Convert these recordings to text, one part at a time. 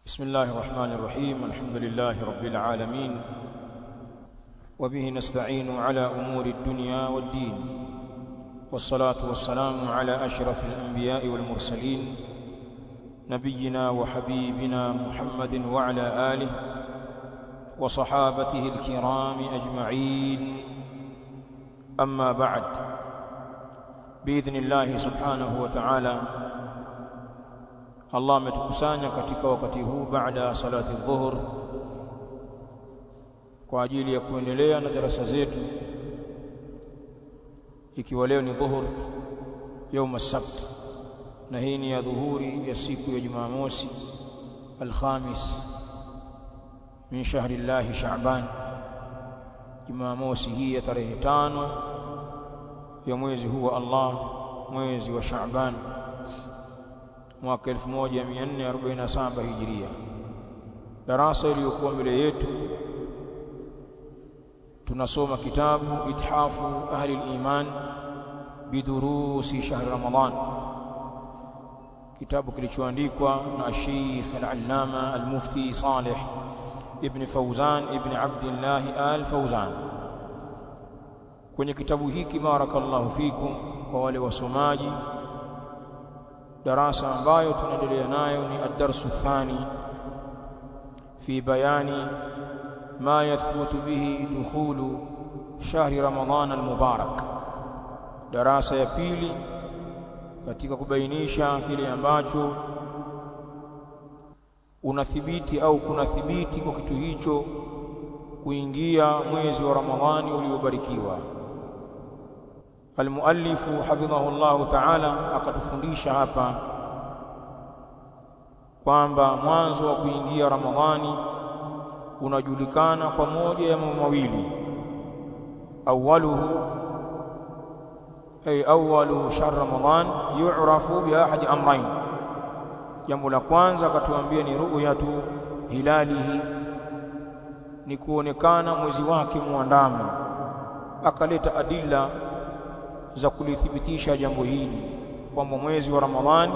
بسم الله الرحمن الرحيم الحمد لله رب العالمين وبه نستعين على أمور الدنيا والدين والصلاة والسلام على أشرف الأنبياء والمرسلين نبينا وحبيبنا محمد وعلى آله وصحابته الكرام أجمعين أما بعد بإذن الله سبحانه وتعالى Allah ametukusanya katika wakati huu baada ya salati dhuhur kwa ajili ya kuendelea na darasa zetu ikiwa leo ni dhuhur yaum sabt na hii ni ya dhuhuri ya siku ya Jumamosi alkhamis min shahri llahi Shaaban Jumamosi hii ya tarehe tano ya mwezi huu wa Allah mwezi wa Shaaban mwaka 1447 hijiria darasa iliyokuwa mbele yetu tunasoma kitabu ithafu ahli al-iman bidurusi shahr ramadan kitabu kilichoandikwa na Sheikh al-Allama al-Mufti Saleh ibn Fawzan ibn Abdullah al-Fawzan kwenye kitabu hiki barakallahu fikum kwa wale wasomaji darasa ambayo tunaendelea nayo ni ad-darsu thani fi bayani ma yathbutu bihi dukhulu shahri ramadhan al-mubarak darasa ya pili katika kubainisha kile ambacho unathibiti au kunathibiti kwa kitu hicho kuingia mwezi wa Ramadhani uliobarikiwa Almuallifu hafidhahu Allahu ta'ala akatufundisha hapa kwamba mwanzo wa kuingia Ramadhani unajulikana kwa moja ya mambo mawili awaluhu ay awwalu shahr Ramadhan yu'rafu bi ahadi amrayn jambo la kwanza akatuambia ni ru'yatu hilalihi ni kuonekana mwezi wake muandamo akaleta adilla za kulithibitisha jambo hili kwamba mwezi wa Ramadhani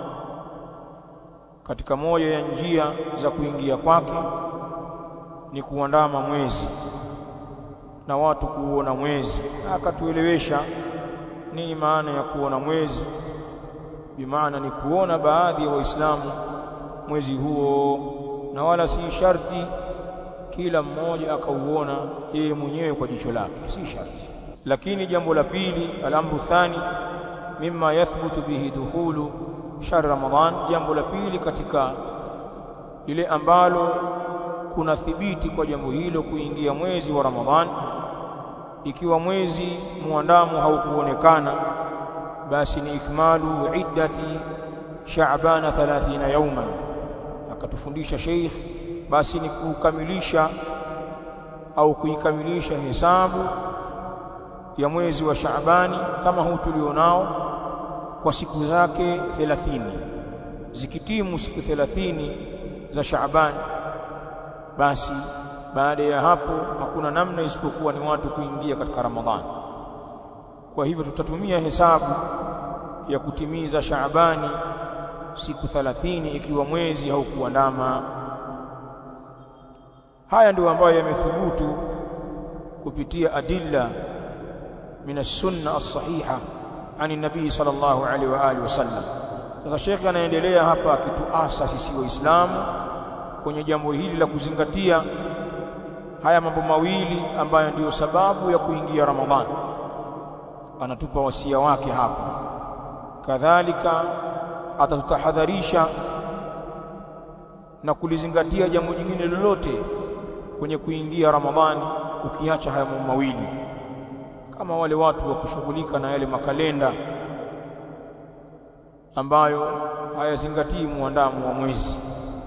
katika moja ya njia za kuingia kwake ni kuandama mwezi na watu kuona mwezi akatuelewesha nini maana ya kuona mwezi bimaana ni kuona baadhi ya waislamu mwezi huo na wala si sharti kila mmoja akauona yeye mwenyewe kwa jicho lake si sharti lakini jambo la pili al-amru thani mimma yathbutu bihi dukhulu shahr ramadan jambo la pili katika lile ambalo kuna thibiti kwa jambo hilo kuingia mwezi wa ramadhan ikiwa mwezi muandamo haukuonekana basi ni ikmalu iddati sha'ban 30 yawman akatufundisha sheikh basi ni kukamilisha au kuikamilisha hesabu ya mwezi wa Shaabani kama huu tulionao kwa siku zake 30 zikitimu siku 30 za Shaabani basi baada ya hapo hakuna namna isipokuwa ni watu kuingia katika Ramadhani kwa hivyo tutatumia hesabu ya kutimiza Shaabani siku 30 ikiwa mwezi haukuandama haya ndio ambayo yamethubutu kupitia adilla من السنة الصحيحة عن النبي صلى الله عليه وآله وسلم sasa shekhi anaendelea hapa akituasa sisi waislamu kwenye jambo hili la kuzingatia haya mambo mawili ambayo ndiyo sababu ya kuingia Ramadhani anatupa wasia wake hapa kadhalika atatutahadharisha na kulizingatia jambo jingine lolote kwenye kuingia Ramadhani ukiacha haya mambo mawili kama wale watu wa kushughulika na yale makalenda ambayo hayazingatii muandamo wa mwezi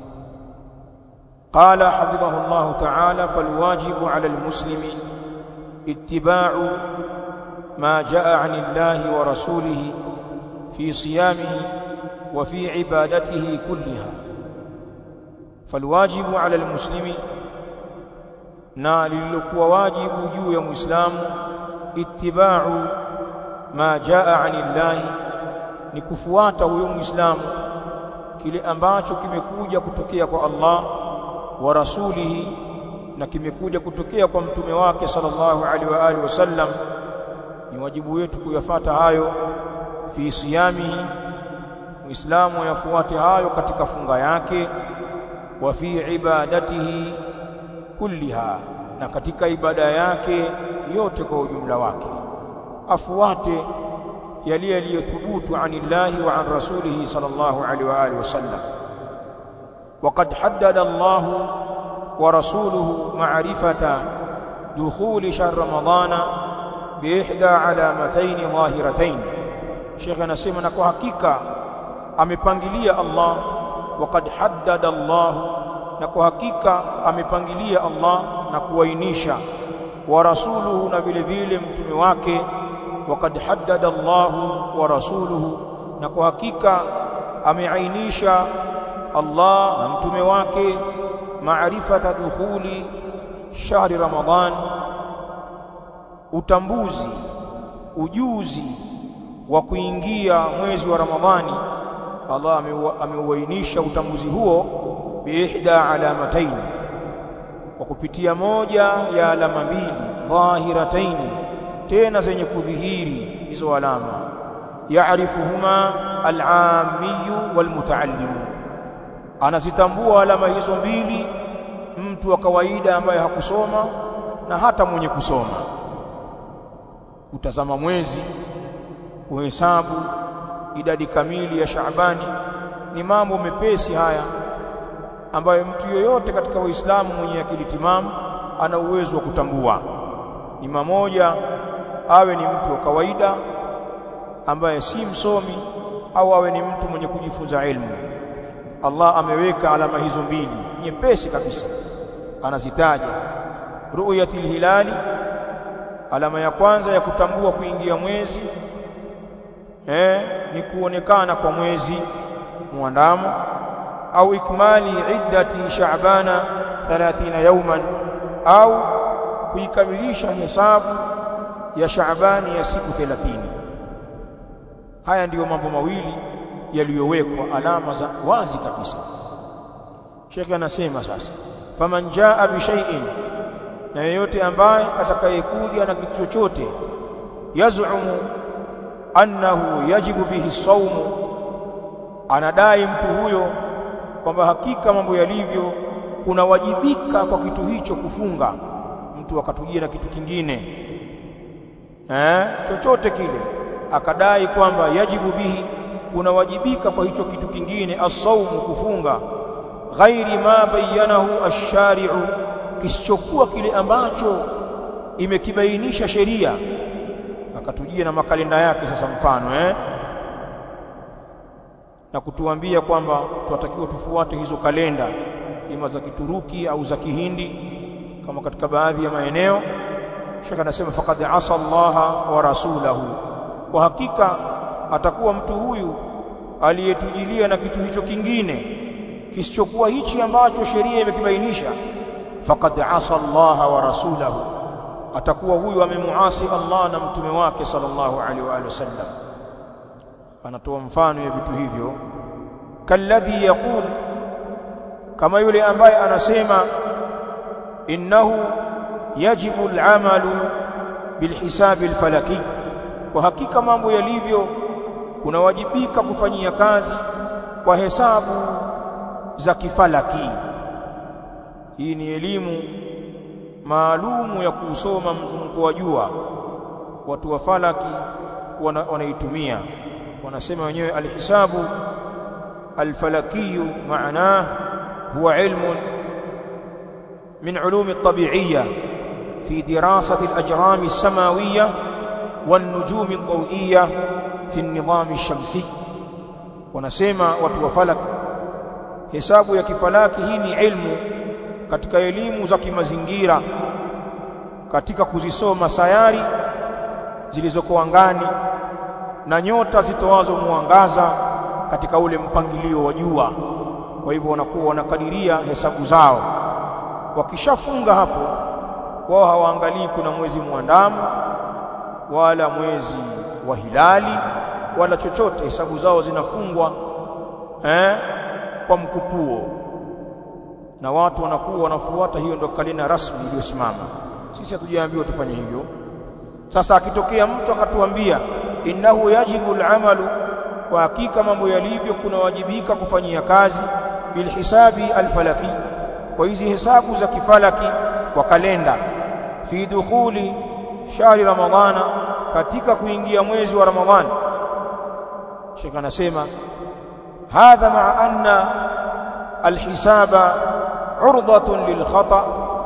قال حفظه الله تعالى فالواجب على المسلم اتباع ما جاء عن الله ورسوله في صيامه وفي عبادته كلها فالواجب على المسلم na lililokuwa wajibu juu ya muislamu ittiba'u ma jaa 'anillahi ni kufuata huyo muislamu kile ambacho kimekuja kutokea kwa Allah wa rasulihi na kimekuja kutokea kwa mtume wake sallallahu alaihi wa alihi wasallam ni wajibu wetu kuyafata hayo fi siyamihi muislamu yafuate hayo katika funga yake wa fi ibadatihi kulliha na katika ibada yake yote kwa ujumla wake afuate yale yaliyothubutu anillahi wa an rasulihi sallallahu alaihi wa alihi wasallam وقد حدد الله ورسوله معرفة دخول شهر رمضان بإحدى علامتين ظاهرتين شيخنا سيما kwa hakika amepangilia Allah وقد حدد الله na kwa hakika amepangilia Allah na kuainisha wa rasuluhu na vile vile mtume wake وقد حدد الله ورسوله na kwa hakika ameainisha Allah na mtume wake maarifata dukhuli shahri Ramadhan utambuzi ujuzi wa kuingia mwezi wa Ramadhani Allah ameuainisha utambuzi huo biihda alamatayn kwa kupitia moja ya alama mbili dhahiratain tena zenye kudhihiri hizo alama yaarifuhuma al-aammiyu wal-mutaallimu anazitambua alama hizo mbili mtu wa kawaida ambaye hakusoma na hata mwenye kusoma kutazama mwezi kuhesabu idadi kamili ya Shaabani ni mambo mepesi haya ambayo mtu yoyote katika Waislamu mwenye akili timamu ana uwezo wa kutambua ni mamoja awe ni mtu wa kawaida ambaye si msomi au awe ni mtu mwenye kujifunza ilmu Allah ameweka alama hizo mbili nyepesi kabisa anazitaja ru'yatil hilali alama ya kwanza ya kutambua kuingia mwezi eh ni kuonekana kwa mwezi muandamo au ikmali iddati shaabana 30 yawman au kuikamilisha hesabu ya shaabani ya siku 30 haya ndiyo mambo mawili yaliyowekwa alama za wazi kabisa Sheikh anasema sasa faman jaa bi shay'in na yeyote ambaye atakayekuja na kitu chochote yazumu annahu yajibu bihi saumu anadai mtu huyo kwamba hakika mambo yalivyo kunawajibika kwa kitu hicho kufunga mtu akatujia na kitu kingine eh chochote kile akadai kwamba yajibu bihi kunawajibika kwa hicho kitu kingine as-saumu kufunga ghairi ma bayyanahu ash-shari'u kisichokuwa kile ambacho imekibainisha sheria akatujia na makalenda yake sasa mfano eh na kutuambia kwamba tunatakiwa tufuate hizo kalenda ima za Kituruki au za Kihindi kama katika baadhi ya maeneo Sheikh anasema faqad asa Allah wa rasulahu kwa hakika atakuwa mtu huyu aliyetujilia na kitu hicho kingine kisichokuwa hichi ambacho sheria imekibainisha faqad asa Allah wa rasulahu atakuwa huyu amemuasi Allah na mtume wake sallallahu alaihi wa alihi wasallam anatoa mfano ya vitu hivyo kalladhi yaqul kama yule ambaye anasema innahu yajibu al'amalu bilhisabi alfalaki kwa hakika mambo yalivyo kunawajibika kufanyia kazi kwa hesabu za kifalaki hii ni elimu maalumu ya kusoma mzunguko wa jua watu wa falaki wanaitumia wana wanasema wenyewe alhisabu alfalakiyu maanah huwa ilmu min ulum at-tabi'iyya fi dirasati al-ajram as-samawiyya wan-nujum ad-dawiyya fi an-nizam ash-shamsi wanasema watu wa falak hesabu ya kifalaki hii ni ilmu katika elimu za kimazingira katika kuzisoma sayari zilizoko angani na nyota zitoazo mwangaza katika ule mpangilio wa jua kwa hivyo wanakuwa wanakadiria hesabu zao wakishafunga hapo wao hawaangalii kuna mwezi mwandamo wala mwezi wa hilali wala chochote hesabu zao zinafungwa eh kwa mkupuo na watu wanakuwa wanafuata hiyo ndio kalenda rasmi iliyosimama sisi hatujaambiwa tufanye hivyo sasa akitokea mtu akatuambia innahu yajibu al'amalu kwa hakika mambo yalivyo kunawajibika kufanyia kazi bilhisabi alfalaki kwa hizi hesabu za kifalaki kwa kalenda fi dukhuli shahri ramadhana katika kuingia mwezi wa ramadhani Sheikh anasema hadha ma'a anna alhisaba urdatun lilkhata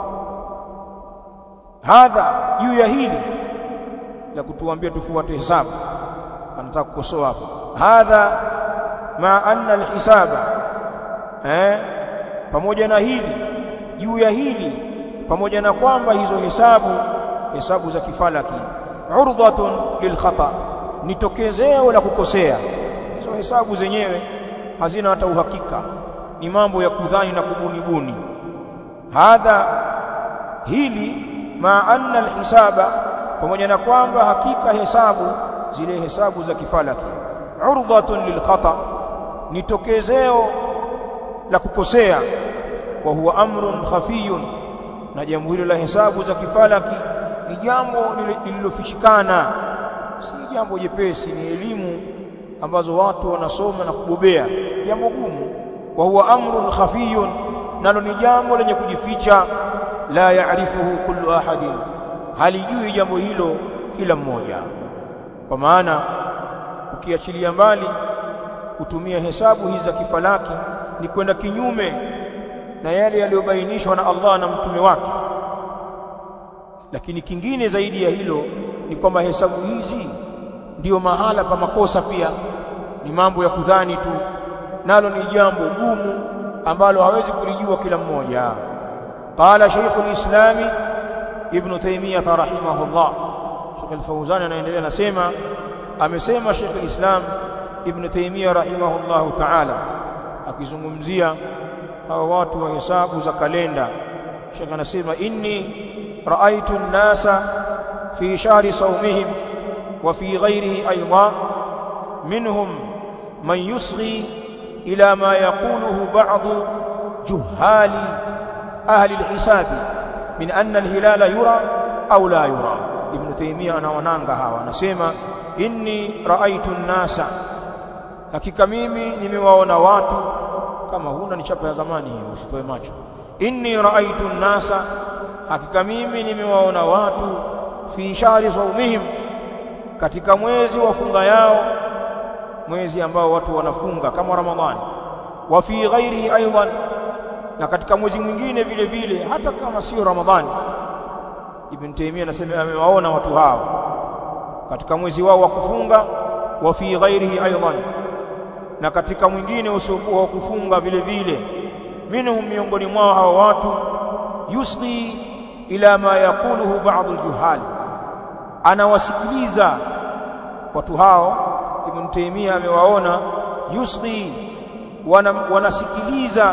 hadha juu ya hili la kutuambia tufuate hesabu anataka kukosoa hapo hadha ma anna alhisaba eh pamoja na hili juu ya hili pamoja na kwamba hizo hesabu hesabu za kifalaki urdhatun lilkhata ni tokezeo la kukosea hizo hesabu zenyewe hazina hata uhakika ni mambo ya kudhani na kubunibuni hadha hili ma anna alhisaba pamoja na kwamba hakika hesabu zile hesabu za kifalaki urdhatun lilkhata ni tokezeo la kukosea wa huwa amrun khafiyun na jambo hilo la hesabu za kifalaki ni jambo lililofichikana si jambo jepesi ni elimu ambazo watu wanasoma na kubobea jambo gumu wa huwa amrun khafiyun nalo ni jambo lenye kujificha la yaarifuhu kullu ahadin halijui jambo hilo kila mmoja kwa maana ukiachilia mbali kutumia hesabu hizi za kifalaki ni kwenda kinyume na yale yaliyobainishwa na Allah na mtume wake lakini kingine zaidi ya hilo ni kwamba hesabu hizi ndiyo mahala pa makosa pia ni mambo ya kudhani tu nalo ni jambo gumu ambalo hawezi kulijua kila mmoja qala shaykhul islami ibn taymiyah rahimahullah Sheikh al-Fawzan anaendelea nasema amesema Sheikh al-Islam ibn Taymiyah rahimahullah ta'ala akizungumzia hawa watu wa hesabu za kalenda Sheikh anasema inni raaitu an-nasa fi shahri sawmihim wa fi ghayrihi aydan minhum man yusghi ila ma yaquluhu ba'd juhali ahli al-hisab min anna al-hilala yura au la yura ibn Taymiyah anawananga hawa anasema inni raaitu an-nasa hakika mimi nimewaona watu kama huna ni chapa ya zamani hiyo usitoe macho inni raaitu an-nasa hakika mimi nimewaona watu fi shahri sawmihim katika mwezi wa funga yao mwezi ambao watu wanafunga kama ramadhani wa fi ghairihi aidan na katika mwezi mwingine vile vile hata kama sio ramadhani ibn Taymiyyah anasema amewaona watu hao katika mwezi wao wa kufunga wa fi ghairihi aidan na katika mwingine usiokuwa wa kufunga vile vile minhum miongoni mwao hawa watu yusqi ila ma yaquluhu ba'd al-juhal anawasikiliza watu hao ibn Taymiyyah amewaona yusqi wana, wanasikiliza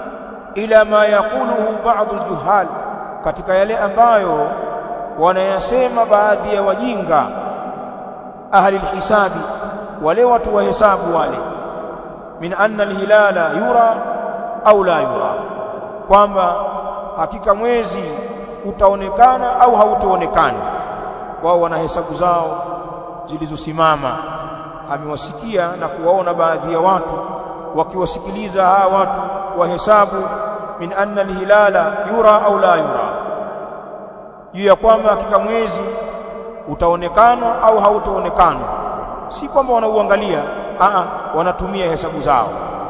ila ma yaquluhu ba'd al-juhal katika yale ambayo wanayasema baadhi ya wajinga ahli alhisabi wale watu wa hesabu wale min anna alhilala yura au la yura kwamba hakika mwezi utaonekana au hautaonekana wao wana hesabu zao zilizosimama amewasikia na kuwaona baadhi ya watu wakiwasikiliza hawa watu wa hesabu min anna alhilala yura au la yura juu ya kwamba hakika mwezi utaonekana au hautaonekana si kwamba wanauangalia a wanatumia hesabu zao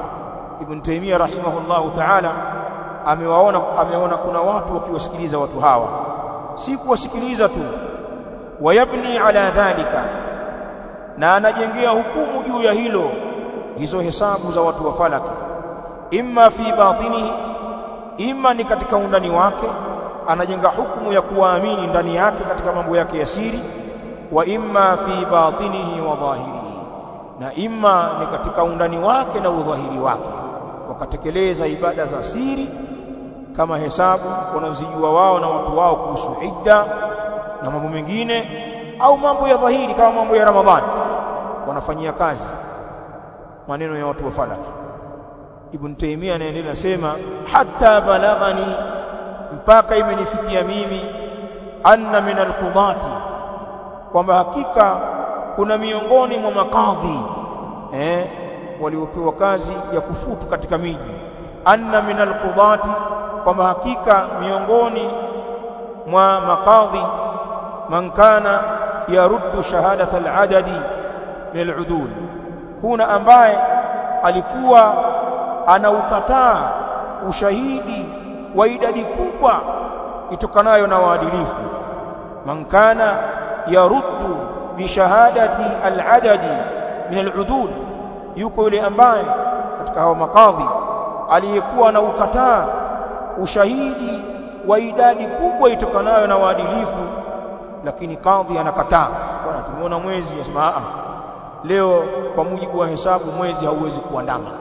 Ibn Taymiyyah rahimahullahu ta'ala amewaona ameona kuna watu wakiwasikiliza watu hawa si kuwasikiliza tu wayabni ala dhalika na anajengea hukumu juu ya hilo hizo hesabu za watu wa falaki imma fi batinihi imma ni katika undani wake anajenga hukumu ya kuwaamini ndani yake katika mambo yake ya siri wa imma fi batinihi wa dhahirihi na imma ni katika undani wake na udhahiri wake wakatekeleza ibada za siri kama hesabu wanazijua wao na watu wao kuhusu idda na mambo mengine au mambo ya dhahiri kama mambo ya Ramadhani wanafanyia kazi maneno ya watu wa falaki ibn Taymiyyah anaendelea sema hatta balaghani mpaka imenifikia mimi anna min alqudati kwamba hakika kuna miongoni mwa makadhi eh waliopewa kazi ya kufutu katika miji anna min alqudati kwamba hakika miongoni mwa makadhi man kana yaruddu shahadat aladadi min aludul kuna ambaye alikuwa anaukataa ushahidi wa idadi kubwa itokanayo na waadilifu man kana yaruddu bishahadati aladadi min aludul yuko yule ambaye katika hao makadhi aliyekuwa na ukataa ushahidi wa idadi kubwa itokanayo na waadilifu lakini kadhi anakataa bwana tumeona mwezi anasema a leo kwa mujibu wa hesabu mwezi hauwezi kuandama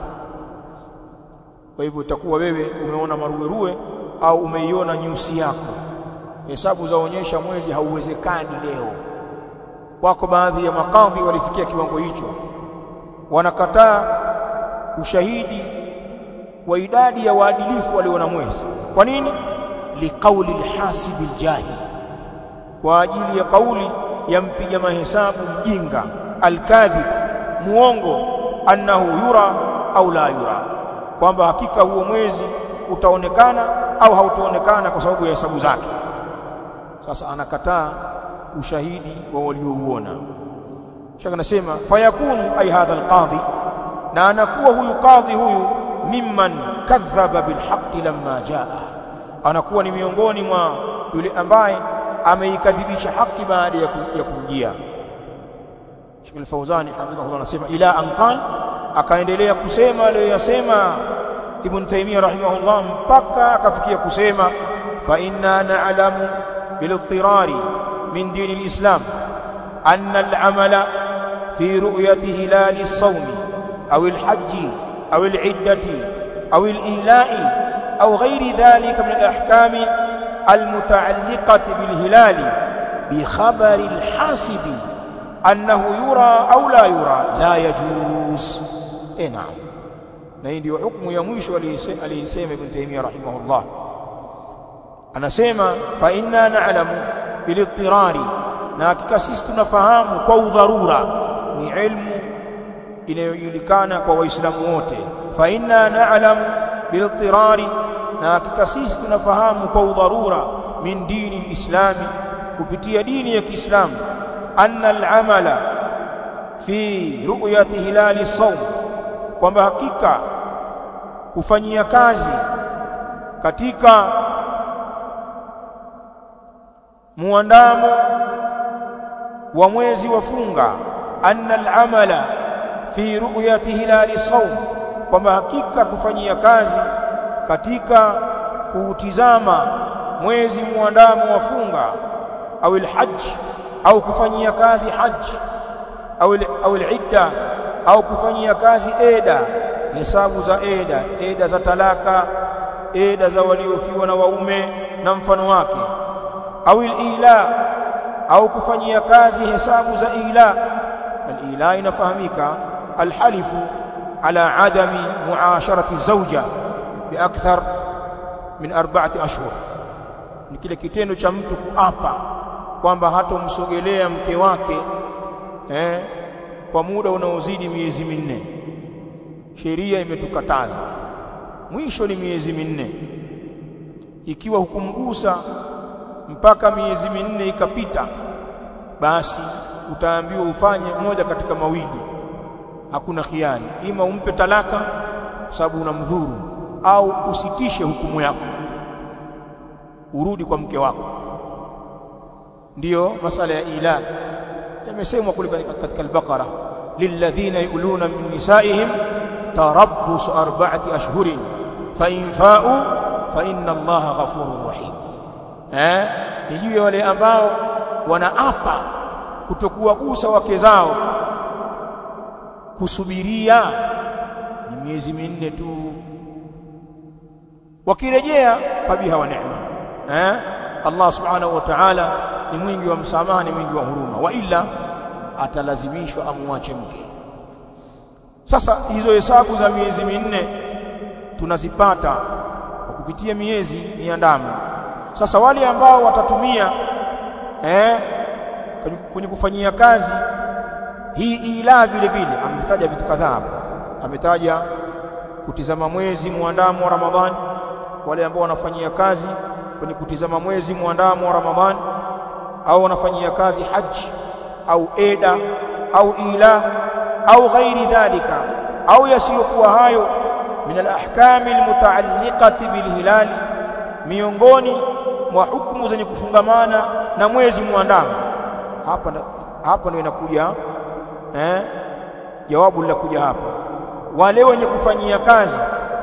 kwa hivyo utakuwa wewe umeona maruerue au umeiona nyusi yako hesabu zaonyesha mwezi hauwezekani leo wako baadhi ya makadhi walifikia kiwango hicho wanakataa ushahidi wa idadi ya waadilifu waliona mwezi kwa nini liqauli alhasibi aljahil kwa ajili ya kauli ya mpiga mahesabu mjinga alkadhib muongo annahu yura au la yura kwamba hakika huo mwezi utaonekana au hautaonekana kwa sababu ya hesabu zake sasa anakataa ushahidi wa waliouona shaka nasema fayakunu ay hadha alqadhi na anakuwa huyu kadhi huyu mimman kadhaba bilhaqqi lamma jaa anakuwa ni miongoni mwa yule ambaye ameikadhibisha haki baada ya kumjia Sheikh Al-Fauzani hafidhahullah anasema ila anqal akaendelea kusema aliyoyasema Ibn Taymiyyah rahimahullah mpaka akafikia kusema fa inna na'lamu bil-ittirari min din al-islam anna al-amala fi ru'yati hilal as-sawm aw al-hajj aw al-'iddati aw al-ila'i aw ghayri dhalika min al-ahkam المتعلقة بالهلال بخبر الحاسب أنه يرى أو لا يرى لا يجوز إيه نعم na hii ndio hukumu ya mwisho aliyesema Ibn Taymiyyah rahimahullah anasema fa inna na'lamu bilittirari na hakika sisi tunafahamu kwa udharura ni ilmu inayojulikana kwa waislamu wote fa inna na'lamu bilittirari na hakika sisi tunafahamu kwa udharura min dini alislami kupitia dini ya Kiislamu anna al'amala fi ru'yati hilali sawm kwamba hakika kufanyia kazi katika muandamo wa mwezi wa funga anna al'amala fi ru'yati hilali sawm kwamba hakika kufanyia kazi katika kuutizama mwezi muandamo wa funga au alhajj au kufanyia kazi haji au au alidda au kufanyia kazi eda hesabu za eda eda za talaka eda za waliofiwa na waume na mfano wake au ila au kufanyia kazi hesabu za ila alila inafahamika alhalifu ala adami muasharati zawja biakthar min arba'ati ashhur ni kile kitendo cha mtu kuapa kwamba hatomsogelea mke wake eh, kwa muda unaozidi miezi minne sheria imetukataza mwisho ni miezi minne ikiwa hukumgusa mpaka miezi minne ikapita basi utaambiwa ufanye moja katika mawili hakuna khiani ima umpe talaka kwa sababu unamdhuru au usitishe hukumu yako urudi kwa mke wako ndiyo masala ya ila yamesemwa kule katika al-Baqara lilladhina yuluna min nisaihim tarabbus arba'ati ashhurin fa in fa'u fa inna Allaha ghafurur rahim eh ni juu ya wale ambao wanaapa kutokuwagusa wake zao kusubiria ni miezi minne tu wakirejea fabiha wa neema eh Allah subhanahu wa ta'ala ni mwingi wa msamaha ni mwingi wa huruma wa ila atalazimishwa amwache mke sasa hizo hesabu za miezi minne tunazipata kwa kupitia miezi miandamo sasa wale ambao watatumia eh kwenye kufanyia kazi hii ila vile vile ametaja vitu kadhaa ametaja kutizama mwezi muandamo wa Ramadhani wale ambao wanafanyia kazi kwenye kutizama mwezi muandamo wa Ramadhani au wanafanyia kazi haji au eda au ila au ghairi dhalika au yasiyokuwa hayo min alahkami almutaalliqati bilhilali miongoni mwa hukumu zenye kufungamana na mwezi muandamo hapa hapa ndio inakuja eh jawabu la kuja hapa wale wenye kufanyia kazi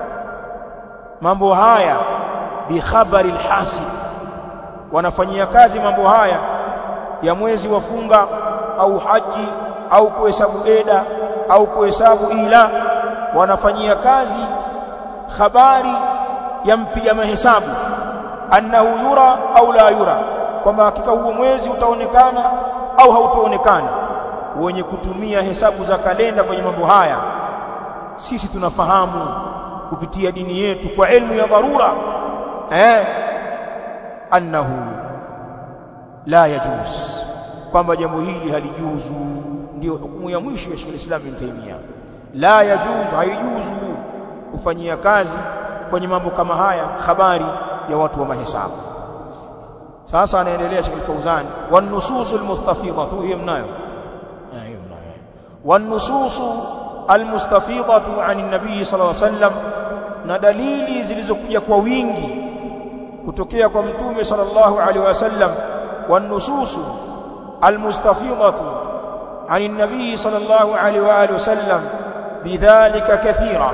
mambo haya bi khabari alhasib wanafanyia kazi mambo haya ya mwezi wa funga au haji au kuhesabu eda au kuhesabu ila wanafanyia kazi habari ya mpiga mahesabu annahu yura au la yura kwamba hakika huo mwezi utaonekana au hautaonekana wenye kutumia hesabu za kalenda kwenye mambo haya sisi tunafahamu kupitia dini yetu kwa elimu ya dharura eh annahu la yajuz kwamba jambo hili halijuzu ndio hukumu ya mwisho ya Sheikh Islam Ibn Taymiyyah la yajuzu haijuzu kufanyia kazi kwenye mambo kama haya habari ya watu wa mahesabu sasa anaendelea Sheikh Fauzan wan nususul mustafidatu hiyo mnayo hiyo mnayo wan nususu almustafidatu an nabii sallallahu alaihi wasallam na dalili zilizokuja kwa wingi kutokea kwa mtume sallallahu alaihi wasallam wan nususu almustafidatu an nabii sallallahu alaihi wa alihi wasallam bidhalika kathira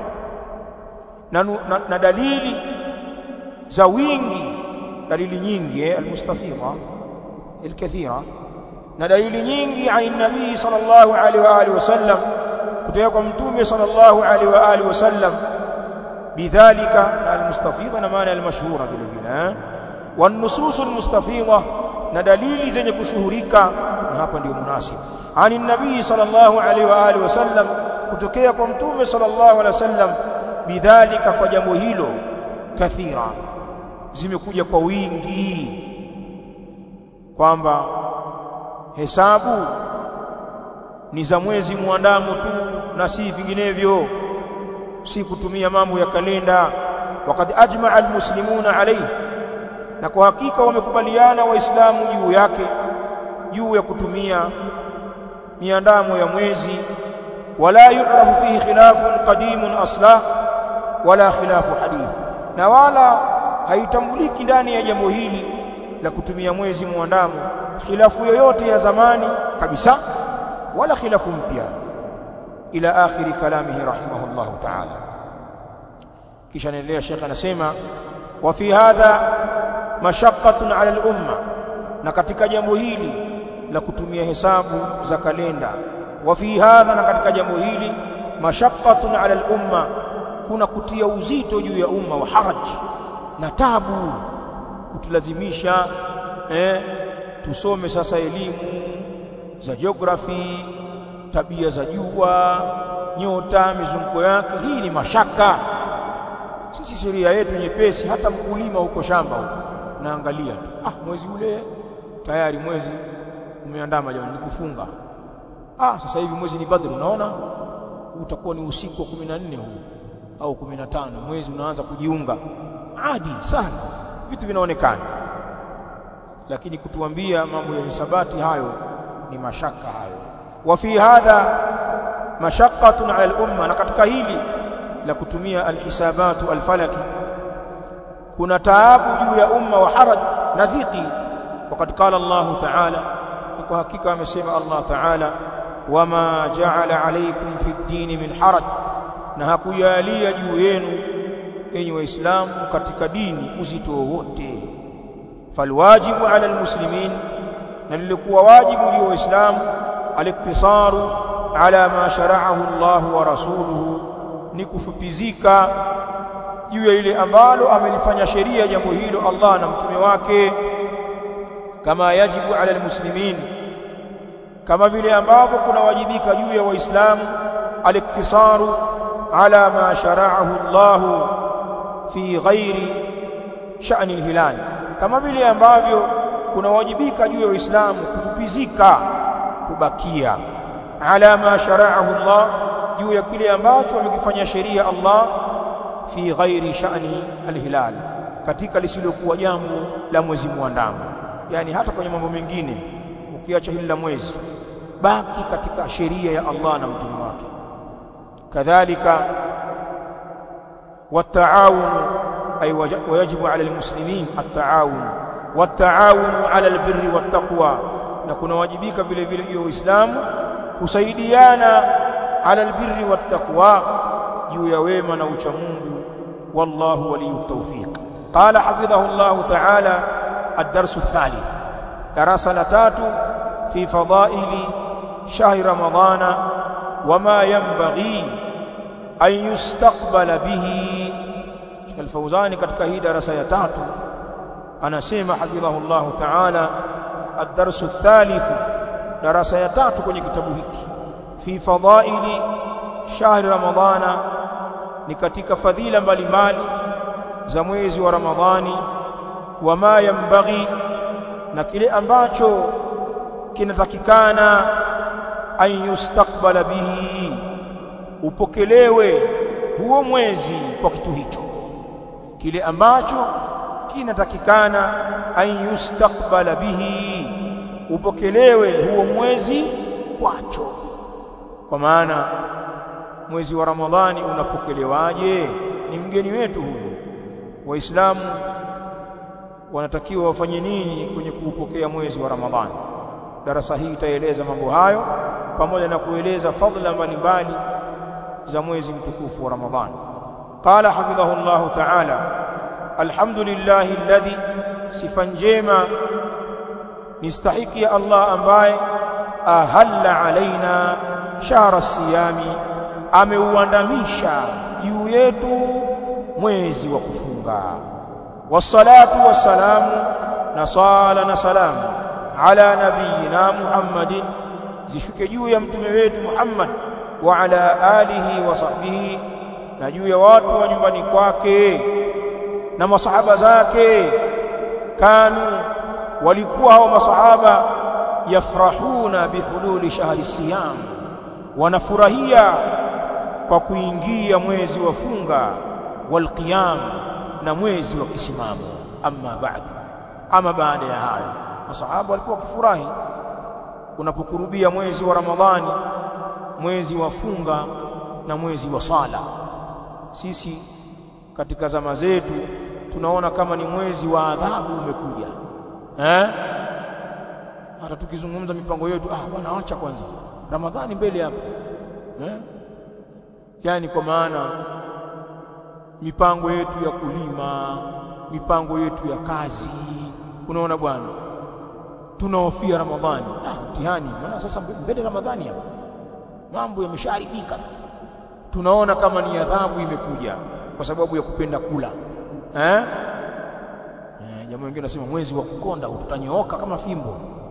na, na, na dalili za wingi dalili nyingi eh, almustafidha alkathira na dalili nyingi an nabii sallallahu alaihi wa alihi wasallam kutoka kwa mtume sallallahu alaihi wa alihi wasallam bidhalika almustafidha na maana almashhura vile vile wan nusus almustafidha na dalili zenye kushuhurika na hapa ndio munasib ani nabii sallallahu alaihi wa alihi wasallam kutokea kwa mtume sallallahu alaihi wasallam bidhalika kwa jambo hilo kathira zimekuja kwa wingi kwamba hesabu ni za mwezi muandamo tu na si vinginevyo si kutumia mambo ya kalenda wakad ajmaa almuslimuna alayhi na kwa hakika wamekubaliana waislamu juu yake juu ya kutumia miandamo ya mwezi wala yu'rafu fihi khilafun qadimun asla wala khilafu hadith na wala haitambuliki ndani ya jambo hili la kutumia mwezi muandamo khilafu yoyote ya zamani kabisa wala khilafu mpya ila akhiri kalamihi rahimahullah ta'ala kisha anaendelea shekha anasema wa fi hadha mashaqqatun ala al-umma na katika jambo hili la kutumia hesabu za kalenda wa fi hadha na katika jambo hili mashaqqatun ala al-umma kuna kutia uzito juu ya umma wa haraj na tabu kutulazimisha eh, tusome sasa elimu za geography tabia za jua nyota mizunguko yake hii ni mashaka sisi sheria yetu nyepesi hata mkulima huko shamba huko naangalia tu ah mwezi ule tayari mwezi umeandama jamani ni kufunga ah sasa hivi mwezi ni badri unaona utakuwa ni usiku wa 14 huu au 15 mwezi unaanza kujiunga adi sana vitu vinaonekana lakini kutuambia mambo ya hisabati hayo ni mashaka hayo wa fi hadha mashaqqatun ala al-umma na katika hili la kutumia alhisabatu alfalaki kuna taabu juu ya umma wa haraj na dhiki wakati qala Allah ta'ala kwa hakika amesema Allah ta'ala wama ja'ala alaykum fi ad-din min haraj na hakujalia juu yenu enyi waislamu katika dini uzito wowote falwajibu ala almuslimin na lilikuwa wajibu juu ya waislamu aliktisaru ala ma shara'ahu Allah wa rasuluhu ni kufupizika juu ya ile ambalo amelifanya sheria jambo hilo Allah na mtume wake kama yajibu ala almuslimin kama vile ambavyo kunawajibika juu ya waislamu aliktisaru ala ma shara'ahu Allah fi ghairi sha'ni al-hilal kama vile ambavyo kunawajibika juu ya Uislamu kufupizika kubakia ala ma shara'ahu Allah juu ya kile ambacho amekifanya sheria Allah fi ghairi sha'ni al-hilal katika lisilokuwa jambo la mwezi muandamo yani hata kwenye mambo mengine ukiacha hili la mwezi baki katika sheria ya Allah na mtume wake kadhalika والتعاون أي ويجب على المسلمين التعاون والتعاون على البر والتقوى نكون واجبيك vile vile hiyo Uislamu kusaidiana على البر والتقوى juu ya wema na ucha Mungu wallahu waliyut tawfiq قال حفظه الله تعالى الدرس الثالث درس لتات في فضائل شهر رمضان وما ينبغي أن يستقبل به الفوزاني katika hii darasa ya tatu anasema hafidhahu Allah ta'ala الدرس الثالث darasa ya tatu kwenye kitabu hiki fi fadaili shahri ramadhana ni katika fadhila mbalimbali za mwezi wa ramadhani wama yambaghi na kile ambacho kinatakikana an yustaqbala bihi upokelewe huo mwezi kwa kitu hicho kile ambacho kinatakikana an yustaqbala bihi upokelewe huo mwezi kwacho kwa maana mwezi wa ramadhani unapokelewaje ni mgeni wetu huyu waislamu wanatakiwa wafanye nini kwenye kuupokea mwezi wa ramadhani darasa hii itaeleza mambo hayo pamoja na kueleza fadhila mbalimbali za mwezi mtukufu wa ramadhani qala hafidhahu Allah ta'ala alhamdulillah alladhi sifa njema nistahiki ya Allah ambaye ahalla alaina shahra siyami ameuandamisha juu yetu mwezi wa kufunga wassalatu wassalamu na sala na salamu ala nabiyina Muhammadin zishuke juu ya mtume wetu Muhammad wa ala alihi wa sahbihi na juu ya watu wa nyumbani kwake na masahaba zake kanu walikuwa hao masahaba yafrahuna bihululi shahri siyam wanafurahia kwa kuingia mwezi wa funga walqiyam na mwezi wa kisimamo amma ba'du ama baada ya hayo masahaba walikuwa wakifurahi unapokurubia mwezi wa ramadhani mwezi wa funga na mwezi wa sala sisi katika zama zetu tunaona kama ni mwezi wa adhabu umekuja eh hata tukizungumza mipango yetu ah bwana acha kwanza ramadhani mbele hapa eh yani kwa maana mipango yetu ya kulima mipango yetu ya kazi unaona bwana tunahofia ramadhani ah mtihani maana sasa mbele ramadhani hapa mambo yameshaharibika sasa tunaona kama ni adhabu imekuja kwa sababu ya kupenda kula eh eh jamaa wengine nasema mwezi wa kukonda tutanyooka kama fimbo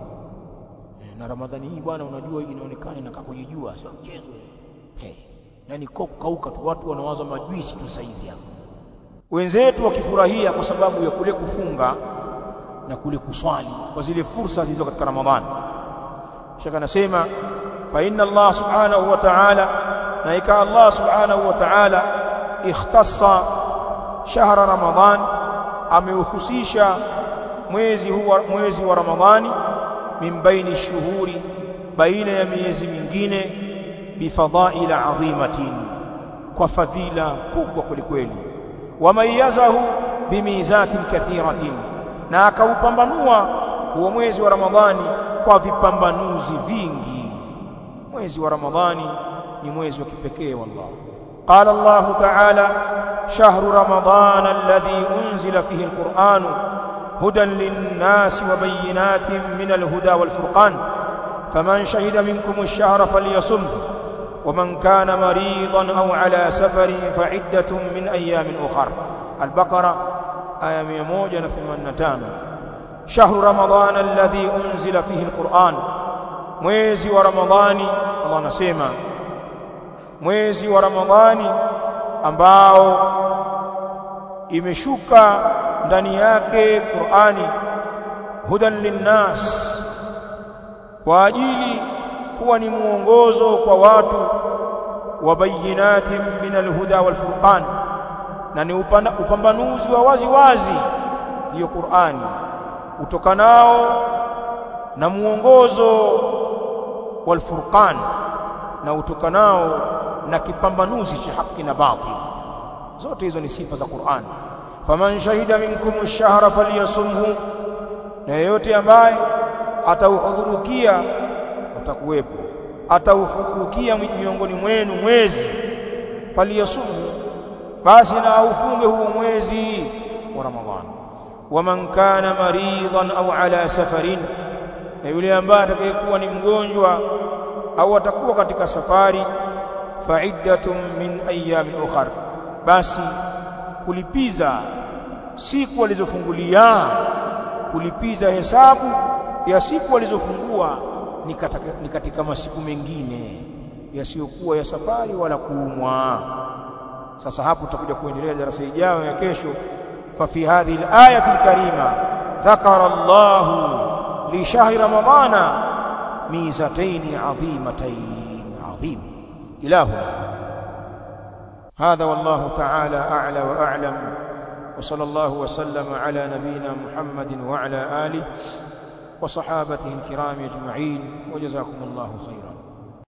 eh, na ramadhani hii bwana unajua inaonekana inakaa kwenye jua sio mchezo hey. yani kwa kukauka tu watu wanawaza majuisi tu saizi hapa wenzetu wakifurahia kwa sababu ya kule kufunga na kule kuswali kwa zile fursa zilizo katika ramadhani shaka nasema fa inna Allah subhanahu wa ta'ala na ika Allah subhanahu wa ta'ala ikhtassa shahra ramadhan ameuhusisha mwezi huwa mwezi wa ramadhani min baini shuhuri baina ya miezi mingine bifadhaila adhimatin kwa fadhila kubwa kwelikweli wamayazahu bimizatin kathiratin na akaupambanua huo mwezi wa ramadhani kwa vipambanuzi vingi mwezi wa ramadhani ni mwezi wa kipekee wallahi قال الله تعالى شهر رمضان الذي أنزل فيه القرآن هدى للناس وبينات من الهدى والفرقان فمن شهد منكم الشهر فليصم ومن كان مريضا أو على سفر فعدة من أيام أخر البقرة آية 185 شهر رمضان الذي أنزل فيه القرآن mwezi wa ramadhani Allah anasema mwezi wa ramadhani ambao imeshuka ndani yake Qur'ani hudan linnas kwa ajili kuwa ni muongozo kwa watu wa bayinatin min alhuda wal furqan na ni upambanuzi wa wazi wazi hiyo Qur'ani utokanao na muongozo wal furqan na utokanao na kipambanuzi cha haki na batil zote hizo ni sifa za Qur'an faman shahida minkum ash-shahra falyasumhu na yeyote ambaye atauhudhurukia atakuwepo atauhudhurukia miongoni mwenu mwezi falyasumhu basi na aufunge huo mwezi wa Ramadhani waman kana maridan au ala safarin na yule ambaye atakayekuwa ni mgonjwa au atakuwa katika safari fa'iddatun min ayyamin ukhra basi kulipiza siku alizofungulia kulipiza hesabu ya siku alizofungua ni katika, ni katika masiku mengine yasiyokuwa ya safari wala kuumwa sasa hapo tutakuja kuendelea darasa ijayo ya kesho fa fi hadhihi al-ayati al-karima dhakara Allah li shahri ramadana ميزتين عظيمتين عظيم إلهنا هذا والله تعالى أعلى وأعلم وصلى الله وسلم على نبينا محمد وعلى آله وصحابته الكرام أجمعين وجزاكم الله خيرا